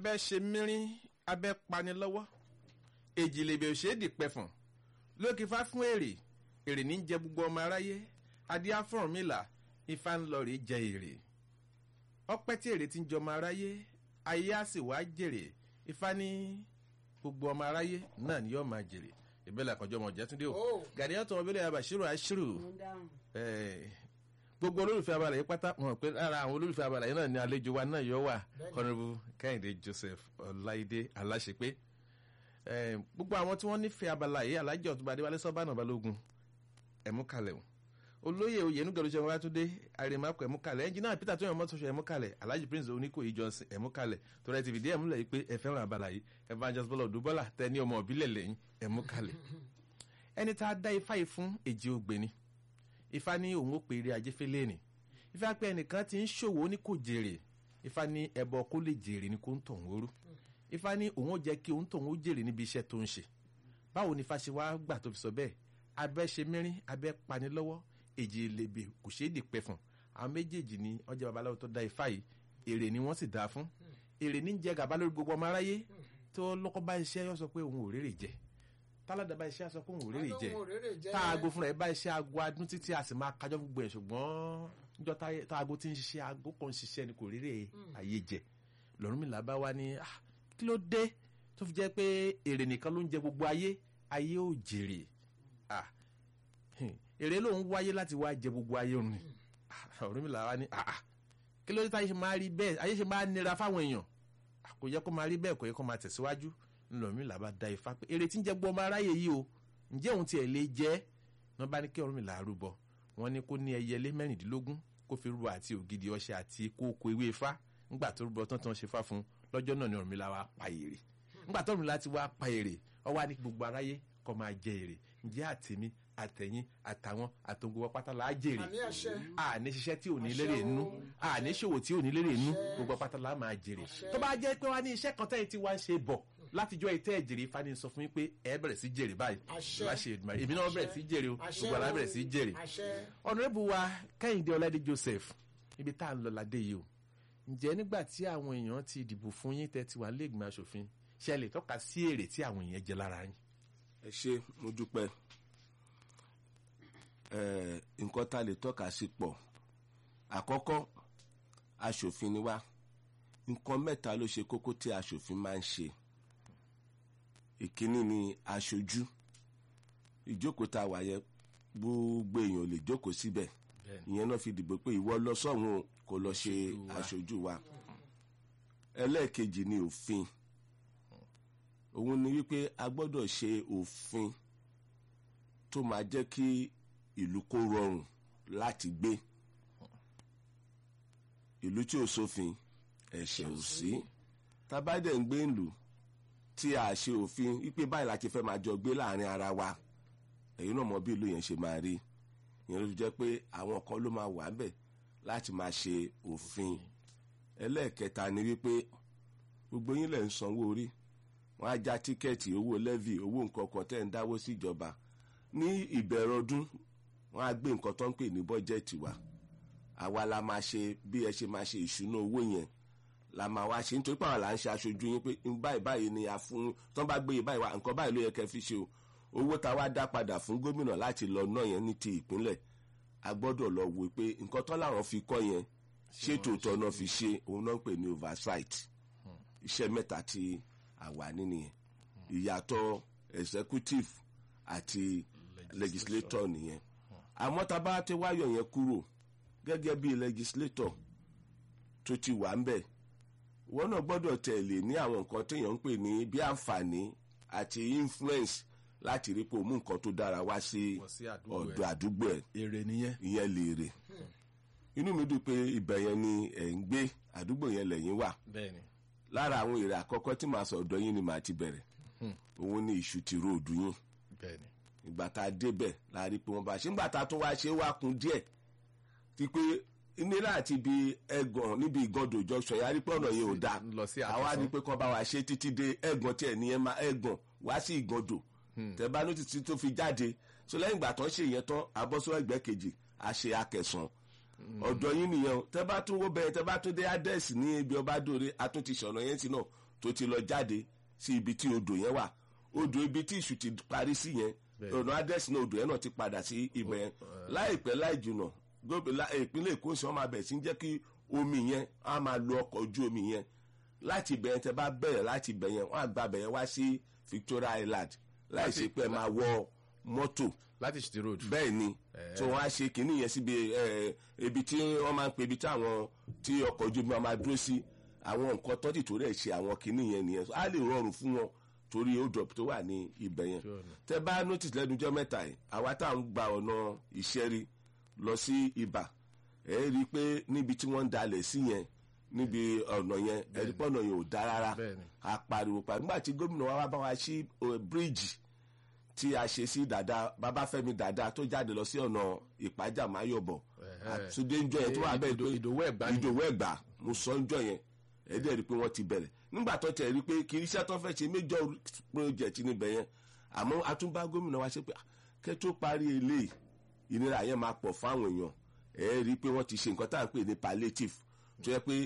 abẹ́ ṣe mírín abẹ́ pani lọ́wọ́ èjì lèbè ò ṣe é dìpẹ́fọ̀n lókè fá fún èrè èrè ní jẹ gbogbo ọmọ aráyé adé afọ́rùnmìlà ifá ń lọ rèé jẹ èrè ọpẹ́ tí èrè ti ń jẹ ọmọ aráyé ayé á sì wá jèrè ifá ní gbogbo ọmọ aráyé náà ni yóò máa jèrè ìbẹ́lẹ̀ àkànjọ́ ọmọ jẹ́túndé o Oh. gàdíyàn tó wọn bẹ́lẹ̀ abàṣírò àṣírò mo dáhùn. Eh, gbogbo olólùfẹ́ abala yìí pátá wọn pé lára àwọn olólùfẹ́ abala yìí náà ni àlejò wa náà yọ wà Bẹ́ẹ̀ni. kọ́nrẹ́bù kẹ́hìndé joseph ọláìdé aláṣepé Eh, gbogbo àwọn tí wọ́n nífẹ̀ẹ́ abala yìí alájọ ọ̀túnba adéwálé sọ́bànà balógun ẹ̀múkalẹ̀ o olóyè oyènúgẹ̀rù ṣe wọn tún dé àrèmákọ̀ ẹ̀múkalẹ̀ ẹnjìnà peter tó yàn mọ́tò ṣe ẹ̀múkalẹ̀ alhaji prince oníkòyí johnson ẹ̀múkalẹ̀ torí ẹ ti fìdí ẹ̀múlẹ̀ yìí pé ẹ fẹ́ràn abala yìí evangelist bọ́lá òdúbọ́lá tẹ ní ọmọ òbílẹ̀ lẹ́yìn ẹ̀múkalẹ̀ ẹni tá a dá ifá yìí fún èjì ògbéni ifá ní òun ó pè eré ajé fẹlẹ́ ni ifá pé ẹnìkan ti ń ṣòwò ní kò jèrè ifá ní ẹbọ kó lè jèrè ni kó ń tọ̀ ń wóró ifá ní òun ó jẹ́ kí òun tọ̀ ń ó jèrè níbi iṣẹ́ tó ń ṣe báwo ni ifá ṣe wá gbà tó fi sọ bẹ́ẹ̀ abẹ́ ṣe mẹ́rin abẹ́ pani lọ́wọ́ èjì lèbè kò ṣeé dì pẹ́ fún àwọn méjèèjì ni ọjà babaláwo tó dá ifá yìí èrè ni wọ́n sì dá fún èrè ní jẹ gàba lórí gbogbo ọmọ aráyé tó lọ́kọ́ bá iṣẹ́ yọ sọ pé òun ò rèrè jẹ táládà bá iṣẹ́ sọ pé òun ò rèrè jẹ Alóhùn òréré jẹ́. tá aago fúnra ẹ bá iṣẹ́ aago adún títí a sì máa kájọ́ gbogbo ẹ̀ ṣùgbọ́n níjọ́ tá- tá aago ti ń ṣiṣẹ́ aago kan ń ṣiṣẹ́ ni kò rírè ayé jẹ lọ́rùnmìlà bá wá ní "Ah, kí ló dé tó fi jẹ́ pé èrè nìkan ló ń jẹ gbogbo ayé ayé ò jèrè Ah, hmm, èrè ló ń wáyé láti wá jẹ gbogbo ayé òun ni Ah, lọ́rùnmìlà wá ní "Ah, ah, kí ló dé táyé ṣe máa rí bẹ́ẹ̀ ayé ṣe máa nira fáwọn èèyàn Ah, kò yẹ kó máa rí bẹ́ẹ̀ kò yẹ kó máa tẹ̀síwájú lọ́rùnmìlà bá da ifá pé èrè tí ń jẹ gbogbo ọmọ aráyé yìí o ǹjẹ́ òun tiẹ̀ lè jẹ́ wọ́n bá ní kí Ọ̀rúnmìlà rúbọ wọ́n ní kó ní ẹyẹlé mẹ́rìndínlógún kó fi rúbọ àti ògidì ọṣẹ àti kókó ewé ifá ńgbà tó rúbọ tán tán ṣe fá fún un lọ́jọ́ náà ni Ọ̀rúnmìlà wá pa èrè ńgbà tó Ọ̀rúnmìlà ti wá pa èrè ó wá ní kí gbogbo aráyé kó máa jẹ èrè ǹjẹ́ àtẹ̀mí àtẹ̀yìn àtàwọn àtòǹgbò pátá là á jèrè àmì àṣẹ àní ṣiṣẹ́ tí ò ní Àṣẹ lérè o. inú àní ṣòwò tí ò ní lérè inú Àṣẹ. gbogbo pátá là á máa jèrè Àṣẹ. tó bá jẹ́ pé wá ní iṣẹ́ kan tẹ́yìn tí wá ń ṣe bọ̀ látijọ́ ìtẹ́ ìjèrè fani sọ fún yín pé ẹ bẹ̀rẹ̀ sí jèrè báyìí Àṣẹ. láṣẹ Èdùmàrè èmi náà bẹ̀rẹ̀ sí jèrè o Àṣẹ gbogbo àlá o. bẹ̀rẹ̀ sí jèrè àṣẹ ọ̀nàrẹ́bù wa kẹ́hìndé ọládé joseph ibi tá à ń lọ ládé yìí o ǹjẹ́ nígbà tí àwọn èèyàn ti dìbò fún yín tẹ́ ti wà lẹ́gbẹ̀ẹ́ aṣòfin ṣe lè tọ́ka sí èrè tí àwọn èèyàn jẹ lára yín. ẹ ṣe mo dúpẹ́ ẹ nǹkan tá a lè tọ́ka sí pọ̀ àkọ́kọ́ aṣòfin ni wá nǹkan mẹ́ta ló ṣe kókó tí aṣòfin máa ń ṣe ìkíní ni aṣojú ìjókòó tá a wà yẹ gbogbo èèyàn ò lè jókòó síbẹ̀ ìyẹn náà fi dìbò pé ìwọ lọ sọ́hun o, kó lọ ṣe Aṣojú wa. aṣojú wa ẹlẹ́ẹ̀kejì ni òfin òun ni wípé a gbọ́dọ̀ ṣe òfin tó máa jẹ́ kí ìlú kó rọrùn láti gbé ìlú tí ò sófin ẹ̀ṣẹ̀ ò sí tábàdẹ̀ ń gbé ìlú tí a ṣe òfin wípé báyìí láti fẹ́ máa jọ gbé láàrin ara wa ẹ̀yin náà mọ bí ìlú yẹn ṣe máa rí ìyẹn ló fi jẹ́ pé àwọn kan ló máa wà ń bẹ̀ láti máa ṣe òfin ẹlẹ́ẹ̀kẹta ni wípé gbogbo yín lẹ̀ ń sanwó orí wọ́n á já tíkẹ́ẹ̀tì owó lẹ́vì owó nǹkan kan tẹ́ ń dáwó síjọba ní ìbẹ̀rẹ̀ ọdún wọ́n á gbé nǹkan tó ń pè ní bọ́jẹ́ẹ̀tì wa àwa la máa ṣe bí ẹ ṣe máa ṣe ìṣúná owó yẹn la máa wá ṣe nítorí pé àwọn là ń ṣe aṣojú yín pé ń báyìí báyìí ni a fún tán bá gbé yìí báyìí wá nǹkan báyìí ló yẹ kẹ́ fi ṣe o owó tá a wá dá padà fún gómìnà láti lọ náà yẹn ní ti ìpínlẹ̀ a gbọ́dọ̀ lọ wò pé nǹkan tán làwọn fi kọ́ yẹn ṣé tòótọ́ náà fi ṣe òun náà ń pè ní oversight iṣẹ́ mẹ́ta tí àwa nínú yẹn ìyàtọ̀ executive àti legislator nìyẹn àmọ́ tá a bá ti wáyọ̀ yẹn kúrò gẹ́gẹ́ bí legislator tó ti wà ń bẹ̀ wọ́n náà gbọ́dọ̀ tẹ̀lé ní àwọn nǹkan téèyàn ń pè ní bí àǹfààní àti influence láti rí pé o mú nǹkan tó dára wá sí Wá sí àdúgbò ẹ̀. ọ̀dọ̀ àdúgbò ẹ̀ èrè nìyẹn. ìyẹn lèrè inú mi dùn pé ibẹ̀ yẹn ni ẹ̀ ń gbé àdúgbò yẹn lẹ́yìn wà bẹ́ẹ̀ni lára àwọn èrè àkọ́kọ́ tí màá sọ ọ̀dọ̀ yín ni màá ti bẹ̀rẹ̀ òun ni ìṣù ti róòdù yín bẹ́ẹ̀ni. ìgbà tá a débẹ̀ la rí pé wọ́n bá ṣe ńgbà tá a tún wá ṣe é wá kun díẹ̀ ti pé nílà àti ibi ẹ̀gàn níbi ìgàndò junction yẹn a rí pé ọ̀nà yẹn ò dáa lọ sí àwa àkọsán. ní pé kọ́ bá wa ṣe títí dé ẹ̀gàn tí ẹ̀ ní ẹ̀ máa ẹ̀gàn wá sí ìgàndò tẹ bá ní títí tó fi jáde so lẹ́yìn ìgbà tán ṣe yẹn tán abọ́sọ́ ẹgbẹ́ kejì a ṣe akẹsàn ọ̀dọ̀ yín nìyẹn o tẹ bá tún wó bẹ́ẹ̀ tẹ bá tún dé adẹ́sì ní ibi ọba dòre a tún ti ṣọ̀nà yẹn sí náà tó ti lọ jáde sí ibi tí odò yẹn wà odò ibi tí ìṣù ti parí sí yẹn Bẹ́ẹ̀. ọ̀nà adẹ́sí náà odò yẹn náà ti padà sí ibẹ̀ yẹn láìpẹ́ láì jùnà gómìnà ìpínlẹ̀ èkó sì wọ́n máa bẹ̀ sí jẹ́ kí omi yẹn á máa lo ọkọ̀ ojú omi yẹn láti ibẹ̀ yẹn tẹ́ bá bẹ̀rẹ̀ láti ibẹ̀ yẹn wọ́n á gba ibẹ̀ yẹn wá sí Victoria Island láì ṣe pé ẹ máa wọ mọ́tò láti ṣètì road. bẹ́ẹ̀ ni tí wọ́n á ṣe kínní yẹn síbi ẹ, ibi tí wọ́n máa ń pe ibi tí àwọn tí ọkọ̀ ojú omi máa dúró sí àwọn nǹkan tọ́tì tó rẹ̀ ṣe àwọn kínní yẹn nìyẹn á lè rọrùn fún wọn torí ó drop tó wà ní ibẹ̀ yẹn Sure ni. tẹ bá notice lẹ́nu ọjọ́ mẹ́ta yìí àwa tá à ń gba ọ̀nà ìṣẹ́rí lọ sí ibà ẹ rí i pé níbi tí wọ́n ń dalẹ̀ sí yẹn níbi ọ̀nà yẹn ẹ rí i pé ọ̀nà yẹn ò dá rárá Bẹ́ẹ̀ni. a pariwo pa nígbà tí gómìnà wa wá bá wa sí bíríìjì tí a ṣe sí dada babafẹ́mi dada tó jáde lọ sí ọ̀nà ìpájà máyọ̀bọ̀ Ẹ̀hẹ́. àtúndé ń jọ yẹn tó wà bẹ́ẹ̀ Ìdò- Ìdòwú Ẹ̀gbá ni. ìdòwú ẹ̀gbá mo sọ ń jọ yẹn ẹ̀dẹ̀ rí i pé wọ́n ti bẹ̀rẹ̀ nígbà tó tẹ̀ rí i pé kì í ṣe tó fẹ́ ṣe major project níbẹ̀ yẹn àmọ́ atúnbá gómìnà wa ṣe pé ah, kẹ́ tó parí eléyìí ìnira yẹn máa pọ̀ fáwọn èèyàn ẹ̀ rí i pé wọ́n ti ṣe nǹkan tá à ń pè ní palliative tó yẹ pé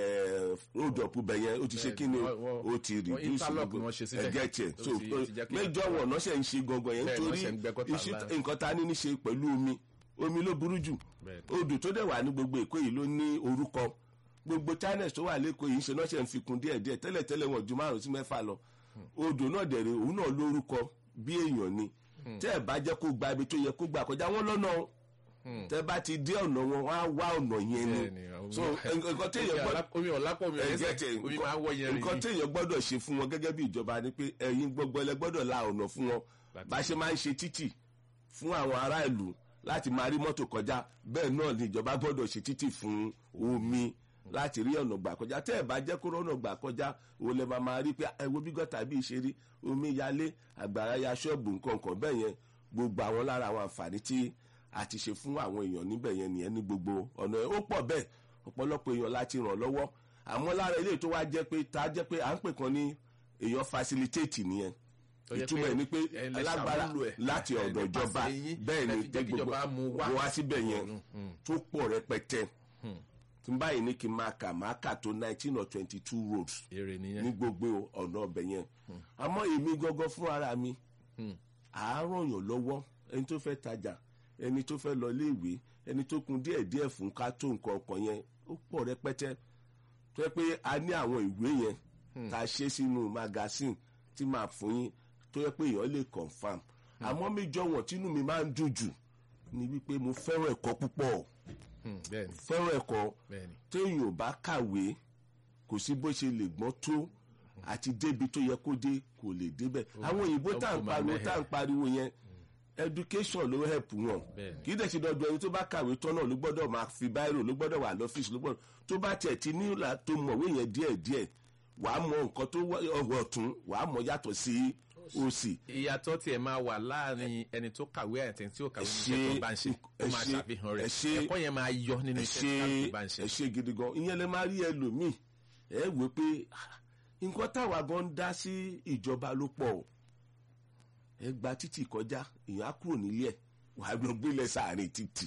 road up bẹ̀ yẹn ó ti ṣe kí ni wọ́n- wọ́n- ó ti wọ́n reduce interlock gbogbo- ni wọ́n ṣe síbẹ̀. ẹ̀gẹ́ tiẹ̀ Ó so ti- ó ti jẹ́ kí- major wọn náà ṣe ń ṣe gangan yẹn Bẹ́ẹ̀ ni, wọ́n torí ṣe ń gbẹ́ gọ́tà iṣẹ́ ńlá. nǹkan tá a ní ní ṣe pẹ̀lú omi omi ló burú jù Bẹ́ẹ̀ odò tó dẹ̀ wà ní gbogbo èkó yìí ló ní orúkọ gbogbo channels tó wà lẹ́kọ̀ọ́ yìí ń ṣe náà ṣe ń fi kún díẹ̀ díẹ̀ tẹ́lẹ̀ tẹ́lẹ̀ wọn ju márùn sí mẹ́fà lọ odò náà dẹ̀ rè òun náà lórúkọ bí èèyàn ni tẹ́ ẹ̀ bá jẹ́ kó gba ibi tó yẹ kó gbà kọjá wọn lọ́nà o tẹ́ bá ti dé ọ̀nà wọn wọ́n á wá ọ̀nà yẹn ni Bẹ́ẹ̀ni, àwọn- so nǹkan téèyàn gbọ́dọ̀ omi ọ̀lápọ̀ omi ẹ̀jẹ̀ ọ̀lẹ́sẹ̀ tẹ̀ omi máa ń wọ yẹn rìn nǹkan téèyàn gbọ́dọ̀ ṣe fún wọn gẹ́gẹ́ bí ìjọba ni pé ẹ̀yin gbogbo ẹlẹ́ gbọ́dọ̀ la ọ̀nà fún wọn Láti- bá ṣe máa ń ṣe títì fún àwọn ará ìlú láti máa rí mọ́tò kọjá bẹ́ẹ̀ náà ni ìjọba gbọ́dọ̀ ṣe títì fún omi láti rí ọ̀nà gbà kọjá tẹ́ ẹ̀ bá jẹ́ kó rọ́nà gbà kọjá òun lè máa máa rí pé ẹ wo bí gọ́tà bí ṣe rí omi yalé àgbàrá ya ṣọ́ọ̀bù nǹkan kan bẹ́ẹ̀ yẹn gbogbo àwọn lára àwọn àǹfààní tí a ti ṣe fún àwọn èèyàn níbẹ̀ yẹn nìyẹn ní gbogbo ọ̀nà ẹ̀ ó pọ̀ bẹ́ẹ̀ ọ̀pọ̀lọpọ̀ èèyàn láti ràn lọ́wọ́ àmọ́ lára ilé tó wá jẹ́ pé tá a jẹ́ pé à ń pè kan ní èèyàn facilitate nìyẹn Tó jẹ́ ìtumọ̀ ẹ̀ ni pé ẹ lè alágbára ṣàmúlò ẹ̀. láti Ẹ ọ̀dọ̀ nípasẹ̀ ìjọba yín, bẹ́ẹ̀ ẹ ni fi jẹ́ kí ìjọba mú wá. wá síbẹ̀ yẹn tó pọ̀ rẹpẹtẹ tí n báyìí ní kí n máa kà máa kà tó nineteen or twenty two roads èrè ní nìyẹn gbogbo ọ̀nà ọbẹ̀ yẹn àmọ́ èmi gangan fún ara mi àárọ̀ yàn lọ́wọ́ ẹni tó fẹ́ tajà ẹni tó fẹ́ lọ iléèwé ẹni tó kun díẹ̀ díẹ̀ fún ká tó nǹkan ọkàn yẹn ó pọ̀ rẹpẹtẹ tó yẹ pé a ní àwọn ìwé yẹn tá a ṣe sínú magazine tí màá fún yín tó yẹ pé èèyàn lè confam àmọ́ méjọ wọn tínú mi máa ń dùn jù ni wípé mo fẹ́ràn ẹ̀kọ́ púpọ̀ Hmm, bẹ́ẹ̀ni fẹ́ràn ẹ̀kọ́ bẹ́ẹ̀ni téèyàn ò bá kàwé kò sí bó ṣe lè gbọ́n tó àti débi tó yẹ kó dé kò lè débẹ̀ àwọn òyìnbó tá à ń ó máa pariwo mẹ́hẹ̀. tá à ń pariwo yẹn education ló help wọn Bẹ́ẹ̀ni. kì í dẹ̀ ṣe dandan ẹni tó bá kàwé tán náà ló gbọ́dọ̀ máa fi báírò ló gbọ́dọ̀ wà lọ́fíìsì ló gbọ́dọ̀ tó bá tiẹ̀ ti nílà tó mọ̀wé yẹn díẹ̀díẹ̀ wàá mọ nǹkan tó wá- ọ̀rọ̀ ọ̀tún wàá mọ yàtọ̀ sí òsì ìyàtọ̀ tiẹ̀ máa wà láàrin ẹni tó kàwé àti ẹni tí ó kàwé Ẹ níṣẹ́ tó ṣe- bá ń ṣe ó ẹ máa ṣe- ṣàfihàn rẹ̀ ẹ ṣe- ẹ̀kọ́ yẹn máa yọ nínú ẹ iṣẹ́ ṣe tí bá ń ṣe ẹ ṣe gidi gan ìyẹn lè máa rí ẹlòmíì ẹ wò pé ah, nǹkan táwa gan ń dá sí ìjọba ló pọ̀ o ẹ gba títì kọjá èèyàn á kúrò nílé ẹ wàá lọ gbélé sáàrin títì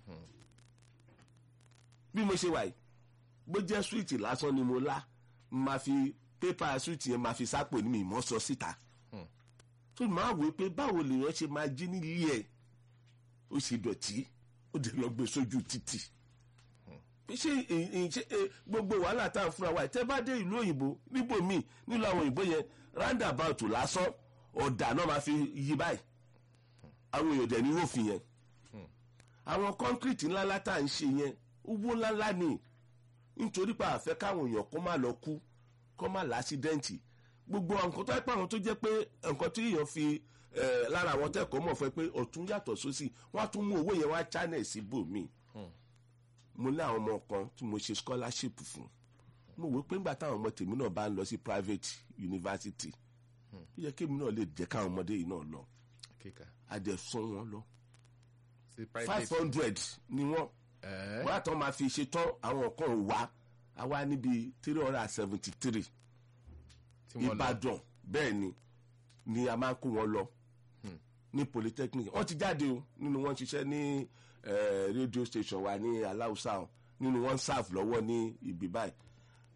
bí mo ṣe wà yìí bó jẹ́ súwìtì lásán ni mo lá máa fi pépà súwìtì yẹn máa fi sápò ní mi ìmọ̀ sọ síta tó máa wò pé báwo lèèyàn ṣe máa jí nílé ẹ ó sì dọ̀tí ó dẹ̀ lọ gbé sójú títì ṣé ì- ì- ṣé, eh, gbogbo wàhálà tá à ń fúnra wa tẹ́ bá dé ìlú òyìnbó níbòmíì nílùú àwọn òyìnbó yẹn roundabout lásán ọ̀dà náà máa fi yí báyìí àwọn èèyàn dẹ̀ ní rófin yẹn àwọn kọ́ńkírìtì ńláńlá tá à ń ṣe yẹn owó ńláńlá ni nítorí pé àfẹ́ káwọn èèyàn kó má lọ kú kó má lásídẹ́ǹtì gbogbo àwọn nǹkan tó yẹ pé àwọn tó jẹ́ pé nǹkan tí èèyàn fi eh, lára àwọn tẹ́kọ̀ọ́ mọ̀ fẹ́ pé ọ̀tún yàtọ̀ sósì wọ́n á tún mú owó yẹn wá channel sí bòmíì mo ní àwọn ọmọ kan tí mo ṣe scholarship fún mo wò pé ńgbà táwọn ọmọ tèmi náà bá ń lọ sí private university ó yẹ kémi náà lè jẹ́ káwọn ọmọdé yìí náà lọ kíkà a dẹ̀ sún wọn lọ sí five private hundred ni wọ́n ẹ̀ wọ́n àtọ́ máa fi ṣe tán àwọn kan ò wá a wá níbi three hundred and seventy three tí wọ́n lọ ìbàdàn bẹ́ẹ̀ ni ni a máa ń kó wọn lọ ní polytechnic wọ́n ti jáde o nínú wọn ṣiṣẹ́ ní eh, radio station wa ní aláùsá o nínú wọn serve lọ́wọ́ ní ibi báyìí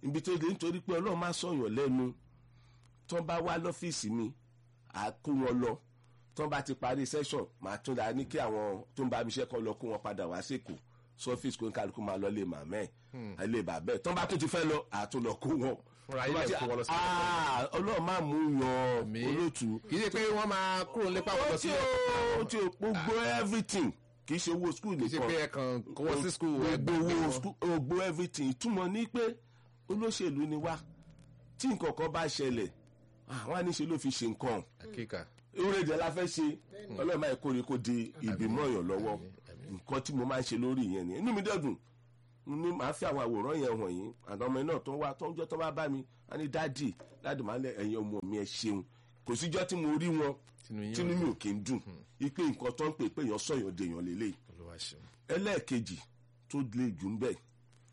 ibi tó dé nítorí pé ọlọ́run máa sọ̀yàn lẹ́nu tó bá wá lọ́fíìsì mi à kó wọn lọ tó bá ti parí session màá tún dáa ní kí àwọn tó ń bá mi ṣe kọ́ lọ kó wọn padà wá sèkó sọ́fíìsì kó ń kálukú máa lọ lé màmá ẹ̀ lé bàbá ẹ̀ tó bá tún ti fẹ́ lọ àtún lọ kó wọn. Fúnra yín lẹ kó wọn lọ sí ilé Ah, ọlọ́run máa mú yan Àmín. olóòtú kì í ṣe pé wọ́n máa kúrò nípa wọn lọ ó sí ti ó ti gbogbo everything kì í ṣe owó school kì í ṣe nìkan pé ẹ kàn kó wọ́n sí skul gbogbo owó school gbogbo everything ìtumọ̀ ní pé olóṣèlú ni wá tí nǹkan kan bá ṣẹlẹ̀ àwọn àníṣe ló fi ṣe nǹkan kíkà orílẹ̀-èdè la fẹ́ ṣe ọlọ́run máa kórè kó di ìbímọ èèyàn lọ́wọ́ nǹkan tí mo máa ń ṣe lórí ìyẹn nìyẹn inú mi dẹ́dùn ní màá fi àwọn àwòrán yẹn hàn yín àwọn ọmọ náà tó ń wá tó ń jọ́ tó bá bá mi á ní dáàdì dáàdì máa lẹ ẹ̀yin ọmọ mi ẹ ṣeun kò síjọ́ tí mo rí wọn Tinú yín tínú mi ò kí ń dùn ipe nǹkan tó ń pè pé èèyàn sọ̀yàn dèèyàn lélẹ̀ olúwa ṣeun ẹlẹ́ẹ̀kejì tó le jù ń bẹ̀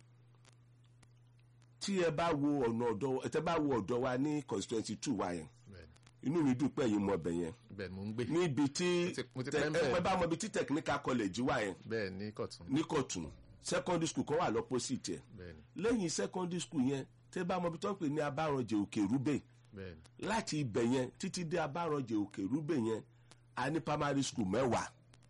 tí ẹ bá wo ọ̀nà ọ̀dọ́ ẹ tẹ́ bá wo ọ̀dọ́ wa ní constituency two wa yẹn bẹ́ẹ̀ni inú mi dùn pé ẹ̀yin mọ ọbẹ̀ yẹn bẹ́ẹ̀ ni mò ń gbé níbi tí ti- mo ti tẹ- pẹ́ ń bẹ̀. ẹ bá mọ ibi tí technical college wà yẹn bẹ́ẹ̀ ní kọ̀tún ní Kọ̀tún secondary school kan wà lọ́pọ̀sìtì ẹ̀ bẹ́ẹ̀ ni lẹ́yìn secondary school yẹn tẹ́ bá mọ ibi tó ń pè ní abárànjẹ òkè rúbẹ̀ bẹ́ẹ̀ ni láti ibẹ̀ yẹn títí dé abárànjẹ òkè rúbẹ̀ yẹn a ní primary school mẹ́wàá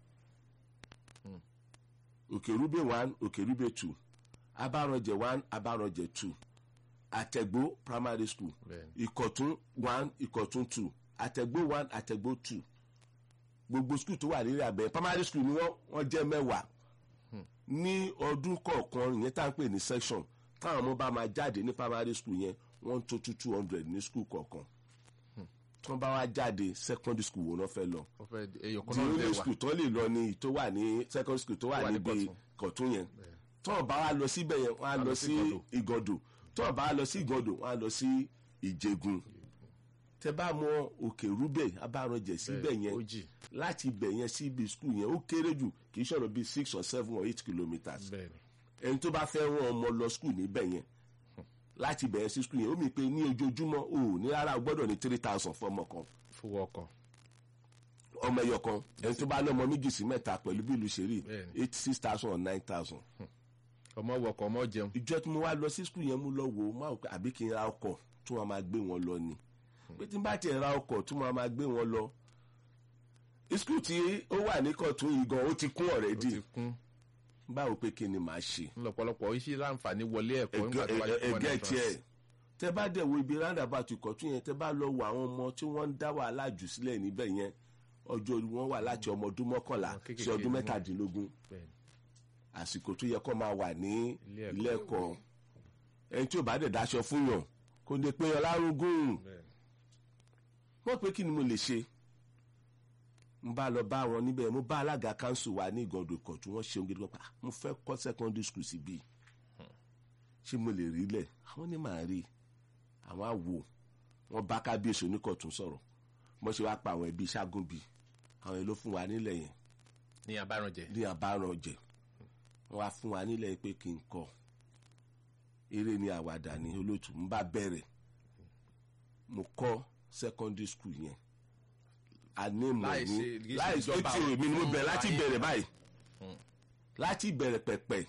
òkè rúbẹ̀ one òkè rúbẹ̀ two abárànjẹ one abárànjẹ two àtẹ̀gbó primary school bẹ́ẹ̀ ni ìkọ̀tún one ìkọ̀tún two àtẹ̀gbó one àtẹ̀gbó two gbogbo skul tó wà nílẹ̀ abẹ́ primary school ni wọ́n wọ́n jẹ́ mẹ́wàá ní ọdún kọ̀ọ̀kan ìyẹn tá à ń pè ní section táwọn ọmọ bá máa jáde ní primary school yẹn wọ́n tó two two hundred ní skul kọ̀ọ̀kan tí wọ́n bá wá jáde secondary school wo náà fẹ́ lọ wọ́n fẹ́ èèyàn kan the náà only bẹ́ẹ̀ wà school tó lè lọ ní tó wà ní secondary school tó wà wà ní níbi Kọ̀tún. kọ̀tún yẹn tí wọ́n bá wá lọ síbẹ̀ yẹn wọ́n á lọ sí ìgọ̀dọ̀ tí wọ́n bá wá lọ sí ìgọ̀dọ̀ wọ́n á lọ sí ìjẹ̀gùn tẹ bá mọ òkè rúbẹ̀ abárànjẹ síbẹ̀ yẹn ó jì láti ibẹ̀ yẹn sí ibi skul yẹn ó kéré jù kì í ṣọ̀rọ̀ bíi six or seven or eight kilometres bẹ́ẹ̀ ni ẹni tó bá fẹ́ rán ọmọ lọ skul níbẹ̀ yẹn láti ibẹ̀ yẹn sí skul yẹn ó mì pé ní ojoojúmọ́ o ò ní rárá o gbọ́dọ̀ ní three thousand fún ọmọ kan fowó ọkọ̀ ọmọ ẹyọ kan ẹni tó bá ní ọmọ méjì sí mẹ́ta pẹ̀lú bí ìlú ṣe rí Bẹ́ẹ̀ni. eight six thousand or nine thousand ọmọ wọkọ̀ ọmọ jẹun ìjọ tí mo wá lọ sí skul yẹn mú lọ wò ó máa wò pé àbí kí n ra ọkọ̀ tí wọ́n máa gbé wọn lọ ni pé tí n bá tiẹ̀ ra ọkọ̀ tí wọ́n máa gbé wọn lọ skul tí ó wà ní kọ̀tún yìí gan ó ti kún ó ọ̀rẹ́dì ti kún báwo pé kí ni màá ṣe lọ́pọ̀lọpọ̀ iṣẹ́ láǹfààní wọlé ẹ̀kọ́ nígbà tó bá jẹ́ fún ẹgẹ ọ̀nà tiẹ̀ tẹ bá dẹ̀ wo ibi roundabout ìkọ̀tún yẹn tẹ bá lọ wo àwọn ọmọ tí wọ́n ń dá wàhálà jù sílẹ̀ níbẹ̀ yẹn ọjọ́ orí wọn wà láti ọmọ ọdún mọ́kànlá Ọmọ kéékèèké sí ọdún ni wọ́n. mẹ́tàdínlógún bẹ́ẹ̀ ni àsìkò tó yẹ kó máa wà ní Ilé ẹ̀kọ́. ilé ẹ̀kọ́ ẹni tí ò bá dẹ̀ dáṣọ fún yàn kò lè pe ọlárúgún bẹ́ẹ̀ ni wọ́n pé kí ni mo lè ṣe n bá lọ bá wọn níbẹ̀ mo bá alága kanṣu wa ní ìgàndò ìkọ̀ tí wọ́n ṣeun gidi gan pa "Ah, mo fẹ́ kọ́ secondary school síbí ṣé mo lè rí lẹ̀ àwọn ní màá rí àwọn àwò wọn bá kábíyèsí oníkọ̀tún sọ̀rọ̀ mo ṣe wá pa àwọn ẹbí ságúnbi àwọn èlò fún wa nílẹ̀ yẹn ní abárànjẹ ní àbárànjẹ wọn wá fún wa nílẹ̀ pé kí n kọ́ eré ni àwàdà ní olóòtú n bá bẹ̀rẹ̀ mo kọ́ secondary school yẹn ànímọ̀ Láì ní ṣe- kì í ṣe láì ìjọba ṣe èmi ni mo fún bẹ̀rẹ̀ láti ayé. bẹ̀rẹ̀ báyìí láti bẹ̀rẹ̀ pẹ̀pẹ̀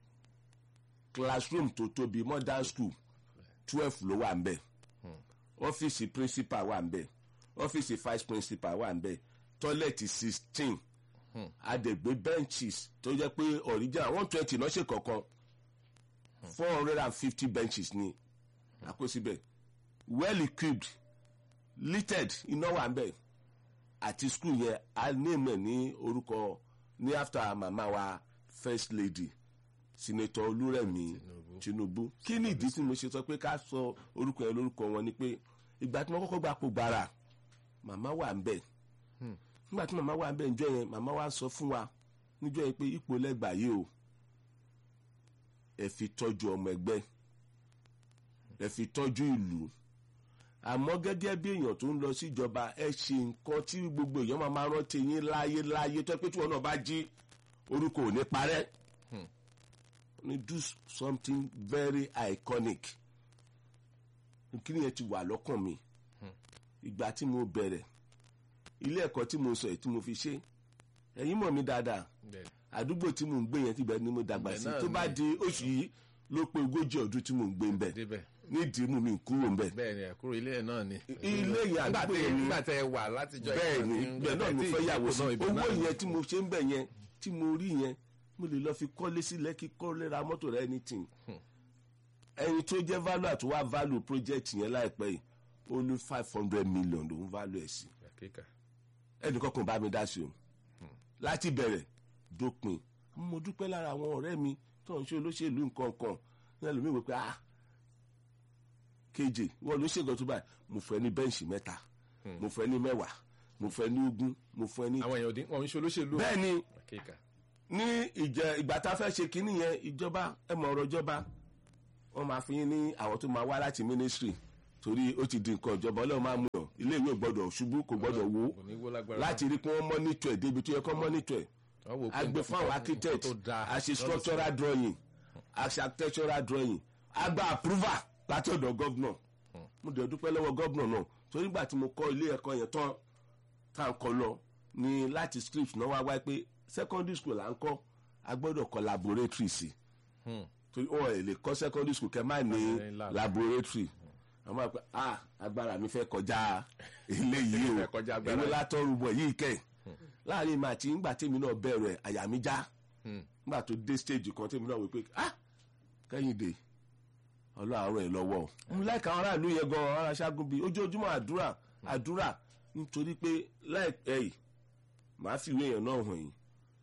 classroom tó tóbi modern school twelve ló wà ń bẹ̀ ọ́fíìsì principal wà ń bẹ̀ ọ́fíìsì vice principal wà ń bẹ̀ tọ́lẹ̀tì sixteen àdègbé benches tó jẹ́ pé original one twenty náà ṣe kọ̀ọ̀kan four hundred and fifty benches ni àkósíbẹ̀ well equipped littered iná wà ń bẹ̀ àti school yẹn a name ẹ̀ ní orúkọ ní after mama wa first lady senator olúrẹ̀mí tinubu kí ni ìdí tí mo ṣe sọ pé ká sọ orúkọ yẹn lórúkọ wọn ni pé ìgbà tí wọ́n kọ́kọ́ gba kó gbára màmá wà ń bẹ̀ nígbà tí màmá wà ń bẹ̀ níjọ́ yẹn màmá wa sọ fún wa níjọ́ yẹn pé ipò lẹ́gbàá yìí o ẹ fi tọ́jú ọmọ ẹgbẹ́ ẹ fi tọ́jú ìlú àmọ́ gẹ́gẹ́ bí èèyàn tó ń lọ síjọba ẹ ṣe nǹkan tí gbogbo èèyàn máa máa rántí yín láyé láyé tó pé tí wọn náà bá jí orúkọ ò ní parẹ́ ni do something very iconic kí ni yẹn ti wà lọ́kàn mi ìgbà tí mo bẹ̀rẹ̀ ilé ẹ̀kọ́ tí mo sọ yìí tí mo fi ṣe ẹ̀yin mọ̀ mi dáadáa bẹ́ẹ̀ ni àdúgbò tí mo ń gbé yẹn ti bẹ̀rẹ̀ ni mo dàgbà Ibẹ̀ sí náà tó bá ni. di oṣù yìí ló pé ogójì ọdún tí mò ń gbé ń bẹ̀ débẹ̀ nídìí mú mi kúrò ń bẹ̀ bẹ́ẹ̀ ni ẹ̀kúrò ilé ẹ̀ náà ni. ilé yẹn nígbà àdúgbò tẹ yẹn ni nígbà tẹ wà látijọ́ bẹ́ẹ̀ ni bẹ́ẹ̀ náà mo fẹ́ yàwó sí ibẹ̀ owó náà ni. yẹn tí mo ṣe ń bẹ̀ yẹn tí mo rí yẹn mo lè lọ fi kọ́lé sí lẹ́kí kọ́lé ra mọ́tò rẹ anything ẹni tó jẹ́ value àti wá value project yẹn láìpẹ́ yìí ó ní five hundred million lòún value ẹ̀ sí Àkíkà. ẹnìkan kan bá mi dá sí o láti bẹ̀rẹ̀ dópin mo dúpẹ́ lára àwọn ọ̀rẹ́ mi tó ń ṣe olóṣèlú nǹkan kan ní ẹlòmíì wò pé ah keje wọ́n ló ṣègùn tó báyìí mo fẹ́ ní bẹ́ǹṣì mẹ́ta mo fẹ́ ní mẹ́wàá mo fẹ́ ní ogún mo fẹ́ ní. àwọn èèyàn òdì wọn ń ṣe olóṣèlú. bẹ́ẹ̀ ni Àkíkà. ní ìjẹ ìgbà tá a fẹ́ ṣe kínní yẹn ìjọba ẹ mọ̀ ọ̀rọ̀ ìjọba wọ́n máa fi yín ní àwọn tó máa wá láti ministry torí ó ti di nǹkan ìjọba ọlọ́run máa mú yàn ilé ìwé ò gbọ́dọ̀ ṣubú kò gbọ́dọ̀ wó kò ní wó lágbára. láti rí pé wọ́n mọ́nítọ̀ ẹ̀ débi tó yẹ kó mọ́nítọ̀ ẹ̀ Wọ́n wò pé agbe nǹkan- fún àwọn nǹkan architect tó dáa. a ṣe structural drawing a ṣe architectural drawing a gba approval láti ọ̀dọ̀ gọ́vnọ̀ mo dẹ̀ dúpẹ́ lọ́wọ́ gọ́vnọ̀ náà torí nígbà tí mo kọ́ ilé ẹ̀kọ́ yẹn tán tá à ń kọ́ lọ ní láti script náà wá wáyé pé secondary school là ń kọ́ a gbọ́dọ̀ kọ́ laboratory sí Hmm. torí wọn ò lè kọ́ secondary school kẹ́ má ní ní lab. laboratory àwọn máa pẹ́ ah agbára mi fẹ́ kọjá eléyìí o Fẹ́ kọjá agbára èwo yìí. látọ́rùbọ̀ yìí kẹ́ láàrin màá tí ńgbà tèmi náà bẹ̀rẹ̀ àyà mi já Hmm. nígbà tó dé stage kan tèmi náà wí pé ah kẹ́hìndé ọlọ́run ẹ̀ lọ́wọ́ o. mo láìka àwọn aráàlú yẹn gan ara ṣágun bíi ojoojúmọ́ àdúrà àdúrà nítorí pé láìpẹ́ yìí màá fi ìwé yẹn náà hàn yín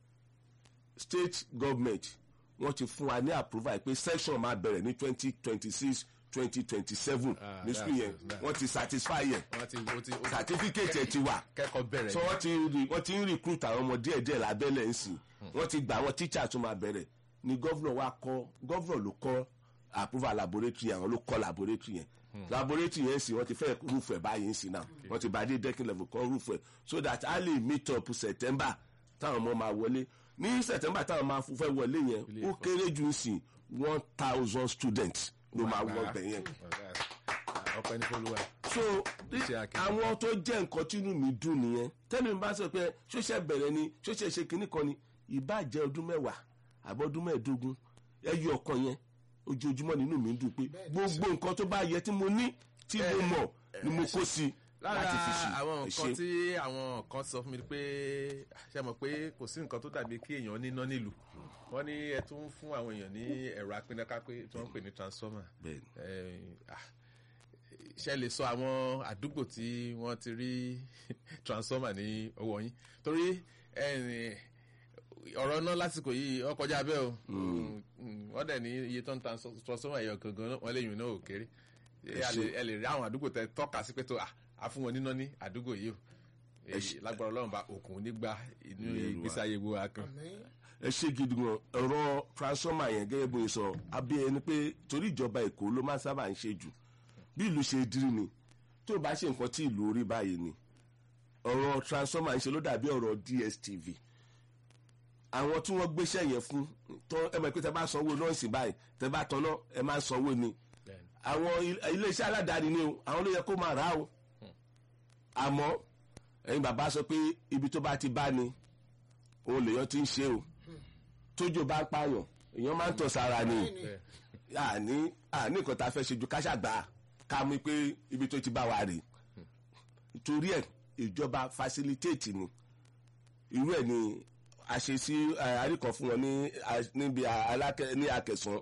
state government wọ́n ti fún wa ní approval pé section máa bẹ̀rẹ̀ ní twenty twenty six twenty twenty seven Ah, ní school that's yẹn it, that's wọ́n ti satisfy yẹn wọ́n ti ó ti ó ti certificate ẹ̀ ti wà kẹ́kọ̀ọ́ bẹ̀rẹ̀. so wọ́n ti rí wọ́n ti ń recruit àwọn ọmọ díẹ̀ díẹ̀ lábẹ́lẹ̀ ń sìn wọ́n ti gba àwọn teacher tó máa bẹ̀rẹ̀ ni governor wa kọ́ governor ló kọ́ approval laboratory yẹn àwọn ló kọ́ laboratory yẹn laboratory yẹn sì wọ́n ti fẹ́ roof ẹ̀ báyìí ń sìn náà wọ́n ti bá dé decking level kọ́ roof ẹ̀ so that a lè meet up september táwọn ọmọ máa wọlé ní september táwọn máa fẹ́ wọlé yẹn Ilé ó ẹ̀kọ́. kéré jù ń sìn one thousand students ló máa wọ bẹ̀ yẹn ọpẹ́ ní fọlùwà. so Iṣẹ́ akẹ́kọ̀ọ́. àwọn tó jẹ́ nǹkan tínú mi dùn nìyẹn tẹ́lẹ̀ mi bá sọ pé ṣóṣẹ́ bẹ̀rẹ̀ ni ṣóṣẹ́ ṣe kinní kan ni ìbá jẹ́ ọdún mẹ́wàá àbọ̀dún mẹ́ẹ̀ẹ́dógún ẹyọ ọkàn yẹn ojoojúmọ́ nínú mi ń dùn pé gbogbo nǹkan tó bá yẹ tí mo ní tí mo mọ̀ ni mo kó sí láti fi ṣe lára àwọn ẹ nǹkan ṣé. tí àwọn kan sọ fún mi pé ṣe mọ̀ pé kò sí nǹkan tó dàbí kí èèyàn níná nílùú wọ́n ní ẹ tún fún àwọn èèyàn ní ẹ̀rọ apínnáká pé tí wọ́n ń pè ní transformer Bẹ́ẹ̀ni. Eh, ah, ṣe lè sọ àwọn àdúgbò tí wọ́n ti rí transformer ní ọwọ́ yín torí eh, ọ̀rọ̀ náà lásìkò yìí ó kọjá bẹ́ẹ̀ o Mm, wọ́n dẹ̀ ní iye tó ń ta transformer ẹ̀yọ̀ gangan wọ́n lè yùn náà ò kéré Ẹ ẹ ṣé. lè- ẹ lè rí àwọn àdúgbò tẹ tọ́ka sí pé tó à á fún wọn níná ní àdúgbò yìí o Ẹ ṣé. Èyí lágbára ọlọ́run bá òkun nígbà inú Ilé Olúwa. ìgbésí ayé gbogbo wa kan. ẹ ṣe gidi gan ọ̀rọ̀ transformer yẹn gẹ́gẹ́ bó ṣe sọ abẹ́ ẹni pé torí ìjọba èkó ló máa ń sábà ń ṣe jù bí ìlú ṣe dírí ni tó bá ṣe nǹkan tí ìlú orí báyìí ni ọ̀rọ̀ transformer ń ṣe ló dàbí ọ̀rọ̀ dstv àwọn tí wọ́n gbéṣẹ́ yẹn fún tán ẹ mọ̀ pé tẹ bá sanwó nọ́ọ̀sì báyìí tẹ bá tọ́nà ẹ máa sanwó ni àwọn il- iléeṣẹ́ aládàáni ni o àwọn ló yẹ kó máa rà á o àmọ́ ẹ̀yin bàbá sọ pé ibi tó bá ti bá ni òun lèèyàn ti ń ṣe o tójò bá ń pààyàn èèyàn máa ń tọ̀ sára ni àní àní nǹkan tá a fẹ́ ṣe ju káṣàgbà ká mú pé ibi tó ti bá wa rè torí ẹ̀ ìjọba facilitate ni irú ẹ̀ ni a ṣe sí àríkàn fún wọn ní a- níbi alákẹ́ ní akẹsàn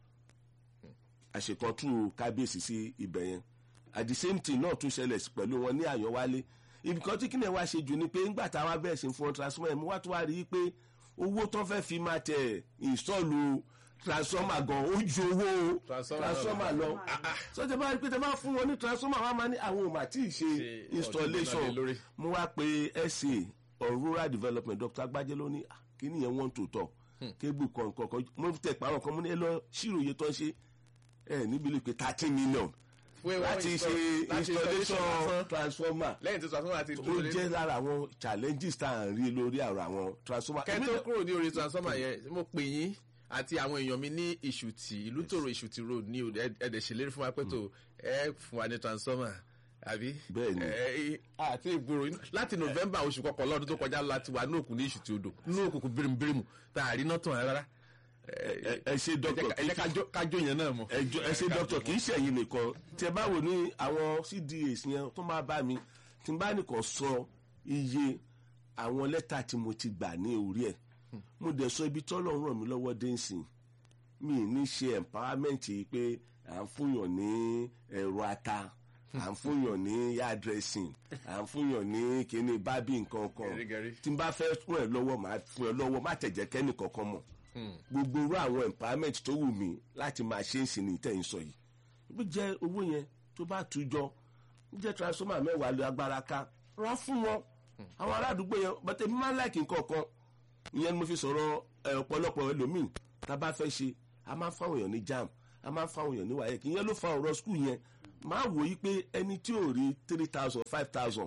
àṣekàn tú kábíyèsí sí ibẹ̀ yẹn at the same thing náà tún ṣẹlẹ̀ sí pẹ̀lú wọn ní àyànwálé ibìkan tí kíni ẹ̀ wá ṣe jù ni pé ńgbà táwa bẹ̀rẹ̀ sí fún wọn transformer mo wá tó wá rí i pé owó tó fẹ́ fi máa tẹ̀ ìsọ̀lù transformer gan ó ju owó Transformer transformer lọ sọjọ́ bá rí i pé tẹ bá fún wọn ní transformer wọn máa ní àwọn ò mà tí ì ṣe Ṣe installation ọdún náà lé lórí. mo wá pe sa or rural development dr agbájé ló ní "Ah, kíní yẹn wọ́n tó tọ̀ kébù kọ̀ọ̀kan kan mo tẹ̀ pàrọ̀ kan mo ní ẹ lọ ṣírò iye tó ń ṣe ẹ níbi lè pe thirteen million Fún ewu láti ṣe láti installation lásán. transformer lẹ́yìn tí transformer ti ó dúró lé jẹ́ lára àwọn challenges tá à ń rí lórí àrò àwọn transformer. kẹ́ tó kúrò ní orí transformer yẹn mo pè yín àti àwọn èèyàn mi ní ìṣùtì ìlú tòrò ìṣùtì road ní òde ẹ̀dẹ̀ ṣèlérí fún wa pé tó ẹ fún wa ní transformer àbí. Bẹ́ẹ̀ni. ẹ àti ìgboro inú- láti november oṣù kọkànlá ọdún tó kọjá láti wà ní òkun ní ìṣùtì odò ní òkùnkùn bírímù bírímù tá a rí náà tàn rárá. ẹ ẹ ṣe ẹ jẹ́ dókítà ká- ẹ jẹ́ kájó- kájó yẹn náà mọ̀. ẹ jọ- ẹ ṣe dókítà kì í ṣe ẹ̀yin nìkan tí ẹ bá wò ní àwọn cdas yẹn tó máa bá mi tí n bá nìkan sọ iye àwọn lẹ́tà tí mo ti gbà ní orí ẹ̀ mo dẹ̀ sọ ibi tọ́lọ̀ ń ràn mí lọ́wọ́ dé nsìn mi ì ní ṣe empowerment yìí pé à ń fúnyàn ní ẹ̀rọ ata à ń fúnyàn ní yard dressing à ń fúnyàn ní kíní bábí nǹkan kan Gẹ̀rígẹ̀rí. tí n bá fẹ́ fún ẹ lọ́wọ́ màá fún ẹ lọ́wọ́ má tẹ̀jẹ́ kẹ́nì kankan mọ̀ gbogbo irú àwọn empowerment tó wù mí láti máa ṣe é sí ní ìtẹ̀yìn sọ yìí bí jẹ́ owó yẹn tó bá tu jọ bí jẹ́ transformer mẹ́wàá lé agbára ká rà fún wọn àwọn aládùúgbò yẹn bàtẹ́ mi máa ń láìkì nǹkan kan ìyẹn ni mo fi sọ̀rọ̀ ẹ, ọ̀pọ̀lọpọ̀ ẹlòmíì tá a bá fẹ́ ṣe a máa ń fáwọn èèyàn ní jam a máa ń fáwọn èèyàn ní wáyé kì í yẹn ló fa ọ̀rọ̀ skul yẹn máa wò yí pé ẹni tí ò rí three thousand five thousand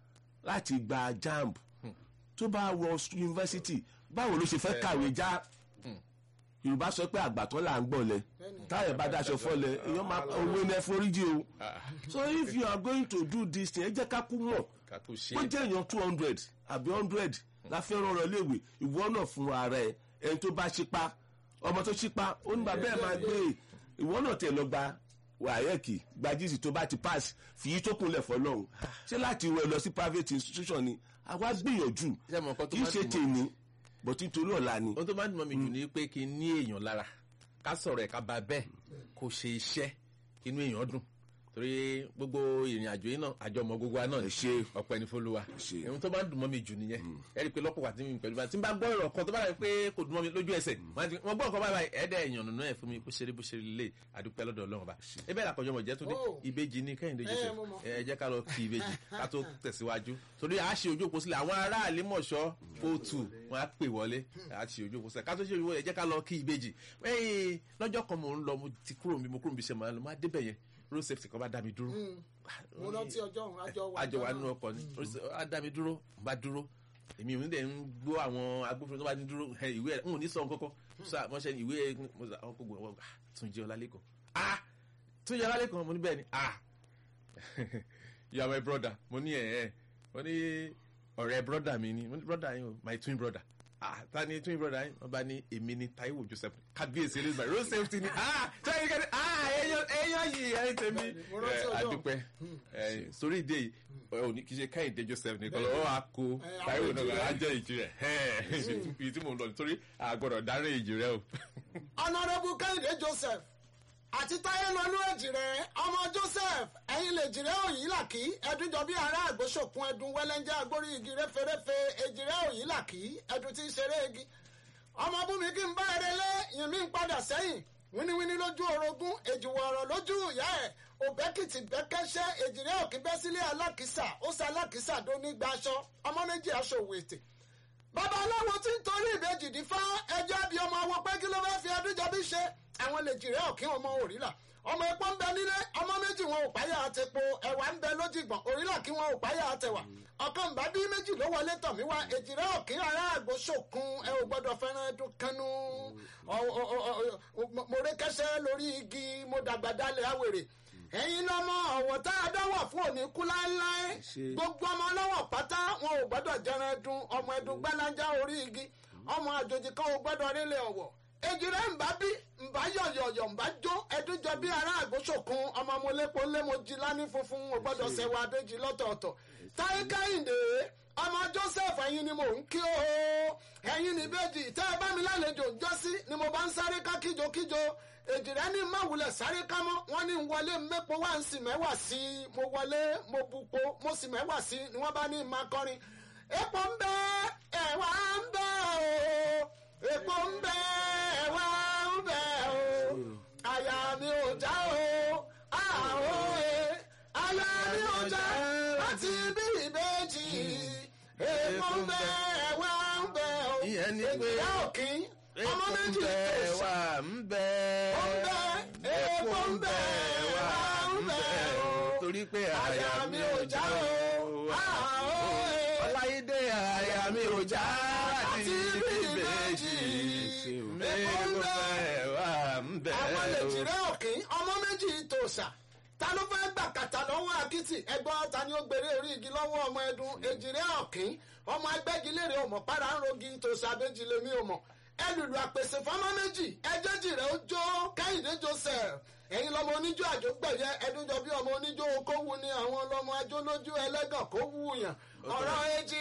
láti gba jamb tó bá wọ yunifásitì báwo ló ṣe fẹ́ kàwé já yorùbá sọ pé àgbàtọ́ là ń gbọ̀lẹ̀ táyà bá daṣọ fọlẹ̀ èèyàn máa owó ní ẹforíjì o so if you are going to do this thing ẹ jẹ́ ká kú mọ̀ ká tó ṣe ó jẹ́ èèyàn two hundred àbí hundred la fẹ́ rán ọ̀rọ̀ léèwé ìwọ náà fún ara ẹ ẹni tó bá ṣípa ọmọ tó ṣípa ó ní bàbá ẹ̀ máa gbé e ìwọ náà tẹ̀ lọ gba wàhálẹ́kì gbajísì tó bá ti pass fi yí tó kúnlẹ̀ fọlọ́run ṣé láti wẹ̀ lọ sí private institution ni àwa gbìyànjú Ṣé mo nǹkan tó kì í máa ṣe dùn mọ́- tèmi bọ̀ títorí ọ̀la ni ohun tó máa ń dùn mọ́ mi jù ni pé kí n ní èèyàn lára ká sọ̀rọ̀ ẹ̀ ká ba bẹ́ẹ̀ kó ṣe iṣẹ́ kí inú èèyàn dùn torí gbogbo ìrìn àjò yìí náà àjọmọ gbogbo wa náà ẹ ni ṣe ọpẹ́ ní fọlùwà ṣe. ohun tó máa ń dùn mọ́ mi jù nìyẹn ẹ rí i pé lọ́pọ̀ wà tí mi pẹ̀lú bá tí n bá gbọ́ ọ̀rọ̀ kan tó bá rẹ̀ pé kò dùn mọ́ mi lójú ẹsẹ̀ wọ́n ti- wọ́n gbọ́ nǹkan báyìí ẹ̀ẹ́dẹ̀ èèyàn nínú ẹ̀ fún mi bó ṣe rí bó ṣe rí lé àdúpẹ́ lọ́dọ̀ ọlọ́run ọba ẹ bẹ́ẹ̀ làkọjọ́ mọ̀ jẹ́ tó dé Oh. ìbejì ní kẹ́hìndé Eh, joseph mo mọ̀. ẹ jẹ́ ká lọ kí ìbejì ká tó tẹ̀síwájú torí a ṣe ojú òpó sílẹ̀ àwọn ará àlímọ̀ṣọ́ kóòtù wọn á pè wọlé a ṣe ojú òpó sílẹ̀ ká tó ṣe ojú òpó ẹ jẹ́ ká lọ kí ìbejì ẹ̀yìn lọ́jọ́ kan mò ń lọ mo ti kúrò mi mo kúrò mi ṣe máa lọ máa débẹ̀ yẹn road safety kan bá dá mi dúró mo rántí ọjọ́ òun àjọ wà àjọ wa nínú ọkọ̀ ni road safety á dá mi dúró bá dúró èmi ò ní dẹ̀ ń gbọ́ àwọn agbófinró tó bá ní dúró ẹ, ìwé ẹ̀ ń ò ní sọ nǹkan kan sọ wọ́n ṣe ìwé ẹ̀ mo sọ àwọn kò gbọ́ wọn tún jẹ́ ọlálẹ́kọ̀ọ́ ah tún jẹ́ ọlálẹ́kọ̀ọ́ mo ní bẹ́ẹ̀ ni ah you are my brother mo ní ẹ̀ ẹ̀ mo ní ọ̀rẹ́ brother mi ni mo ní brother yín o my twin brother ah ta ni twin brother yín wọ́n bá ní èmi ni Taiwo Joseph kábíyèsí elizabeth road safety ni ah sẹ́yìn kẹ́ni ah èèyàn èèyàn yìí ẹ̀yìn tèmi Mo rántí ẹ̀ ọjọ́. adúpẹ́ ẹ̀ sórí ìdí èyí ọ̀ ní kì í ṣe Kẹ́hìndé Joseph nìkan lọ́wọ́ á kó Eh, Taiwo àwọn náà èjì rẹ̀. á jẹ́ ìjì rẹ̀ ẹ̀ ibi tí mò ń lọ nítorí àgbọ̀dọ̀ dárí ìjì rẹ̀ o. honourable kẹ́hìndé joseph àti táyé lọ́lú èjìrẹ́ ọmọ joseph ẹ̀yin lè jìrẹ́ òyìn làkì ẹ̀dúnjọ bí ará àgbóṣòkun ẹ̀dùn wẹ́lẹ́njẹ́ agbórí igi rẹ́fẹ́rẹ́fẹ́ èjìrẹ́ òyìn làkì ẹ̀dùn tí ń ṣeré igi ọmọ bùnmi kí n bá eré lé yìn mí ń padà sẹ́yìn wíníwíní lójú orogún èjìwọ̀ ọ̀rọ̀ lójú ìyá ẹ̀ òbẹ́kìtì bẹ́kẹ́ṣẹ́ èjìrẹ́ òkè bẹ́ sílé alákìsà ó sa alákìsà dó nígbà aṣọ ọmọ méjì aṣọ òwò ètè bàbá aláwo tí ń torí ìbejì dín fá ẹjọ́ bí ọmọ àwọn pé kí ló fẹ́ fi adújọbí ṣe àwọn lè jìrẹ́ ọ̀kí ọmọ òrìlà ọmọ epo ń bẹ nílé ọmọ méjì wọn ò páyà àtẹpo ẹ̀wà ń bẹ lójìgbọ̀n òrìlà kí wọn ò páyà àtẹwà ọ̀kan bá bí méjì ló wọlé tọ̀ mí wá èjìrẹ́ ọ̀kí ará àgbo ṣòkun ẹ ò gbọ́dọ̀ fẹ́ràn ẹdun kanú Ọ- ọ- ọ- ọ- mo- mo rékẹ́sẹ́ lórí igi mo dàgbà dalẹ̀ àwèrè ẹ̀yin lọ́mọ ọ̀wọ̀ tá a dáwọ̀ fún òní kú láéláé Ṣé- gbogbo ọmọ ọlọ́wọ̀ pátá wọn ò gbọ́dọ̀ jẹran ẹdun ọmọ ẹdun gbẹ́lájà orí igi ọmọ àjòjì kan ò gbọ́dọ̀ rílẹ̀ ọ̀wọ̀ èjìrẹ́ ń bá bí ń bá yọ̀yọ̀yọ̀ ń bá jó ẹdun jọ bí ará àgbóṣòkun ọmọ mo lépo lémojí lání funfun ò gbọ́dọ̀ sẹ̀wọ̀ adéjì lọ́tọ̀ọ̀tọ̀ táyé kẹ́hìndé ọmọ joseph ẹ̀yin ni mò ń kí o ẹ̀yin ní bẹ́ẹ̀jì tẹ́ ẹ bá mi lálejò ń jọ́sí ni mo bá ń sáré ká kíjokíjo èjìrẹ́ ní má wulẹ̀ sáré ká mọ́ wọ́n ní ń wọlé mẹ́po wá ń sì mẹ́wàá sí i mo wọlé mo bupo mo sì mẹ́wàá sí i ni wọ́n bá ní máa kọrin epo ń bẹ ẹ̀wà ń bẹ o epo ń bẹ ẹ̀wà ń bẹ o àyà mi ò já o àhó e àyà mi ò já láti bí ìbejì epo ń bẹ ẹ̀wà ń bẹ o Ìyẹn ni pé- èjìrẹ́ òkín ọmọ méjì ń bẹ tó sà wà ń bẹ ó ń bẹ epo ń bẹ wà ń bẹ o torí pé àyà mi ò já o àhó e ọláyédè àyà mi ò já láti bí ìbejì epo ń bẹ wà ń bẹ àwọn lè jìrẹ́ òkín ọmọ méjì tòṣà ta ló fẹ́ gbà kàtà lọ́wọ́ akitì ẹgbọ́n ta ni ó gbèrè orí igi lọ́wọ́ ọmọ ẹdun èjìrẹ́ òkín ọmọ agbẹ́gilére ọmọ para ń rogi tòṣà abéjì lèmi ọmọ ẹlùlù àpèsè fọmọ méjì ẹjẹjì rẹ ó jó kẹ́hìndé joseph ẹ̀yin lọmọ oníjó àjọgbẹ̀yẹ ẹdúnjọ bí ọmọ oníjó okòwú ni àwọn lọmọ ajó lójú ẹlẹ́gàn kó wú yàn ọ̀rọ̀ èjì